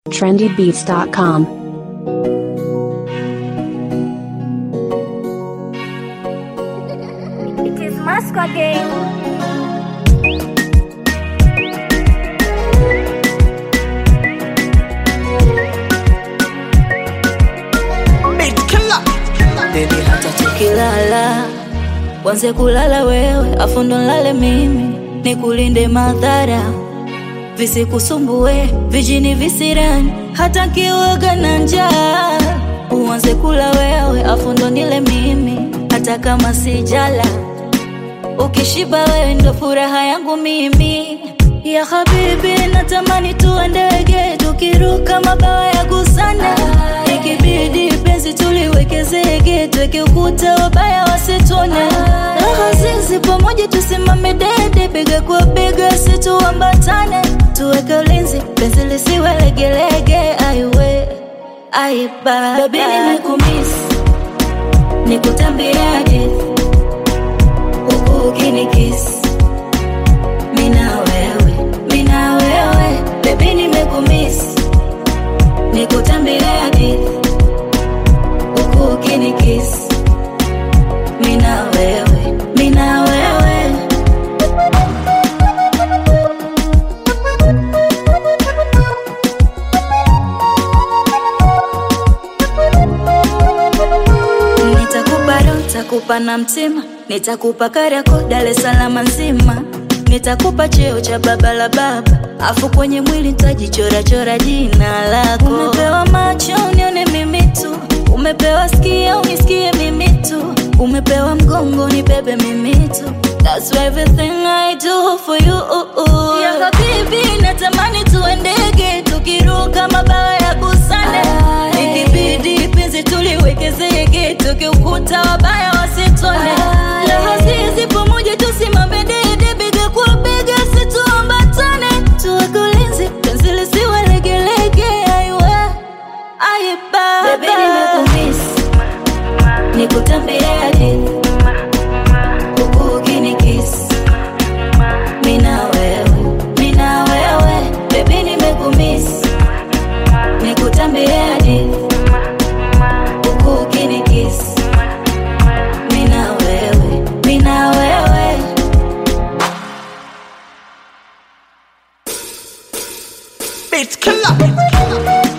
trendybeats.com. It is Moscow again. Baby hata tukilala wanze kulala wewe afu ndo nlale mimi nikulinde madhara visikusumbue vijini visirani hata kiwaga na njaa uanze kula wewe afu ndo nile mimi hata kama sijala ukishiba wewe ndo furaha yangu mimi ya habibi natamani tuwe ndege tukiruka mabawa ya gusana ikibidi penzi tuliweke zege tweke ukuta wabaya wasitone raha zizi pamoja tusimame dede bega kwa bega situambatane tuweke ulinzi penzi lisiwe legelege aiwe aiba bebi nimekumisi nikutambia hadithi huku ukinikisi mina wewe mina wewe bebi nimekumisi nikutambia hadithi huku ukinikisi mina wewe mina wewe nitakupa roho nitakupa na mtima nitakupa karako Dar es Salaam nzima nitakupa cheo cha baba la baba afu kwenye mwili nitajichorachora jina lako umepewa macho unione mimi tu umepewa skia unisikie mimi tu umepewa mgongo nibebe mimi tu That's everything I do for you Ya habibi natamani tuendege tukiruka mabawa ya busane ikibidi penzi tuliweke zege tukiukuta wabaya wasitone raha zizi pamoja tusimame dede bega kwa bega situambatane tuweke ulinzi penzi lisiwe legelege aiwe aiba Baby nimekumisi nikutambia hadithi huku ukinikisi mina wewe mina wewe bebi nimekumisi nikutambia hadithi huku ukinikisi mina wewe mina wewe Beat killer.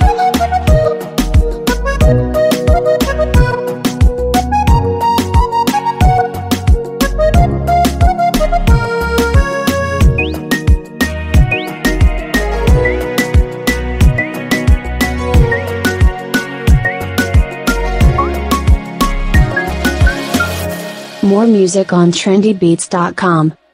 More music on trendybeats.com.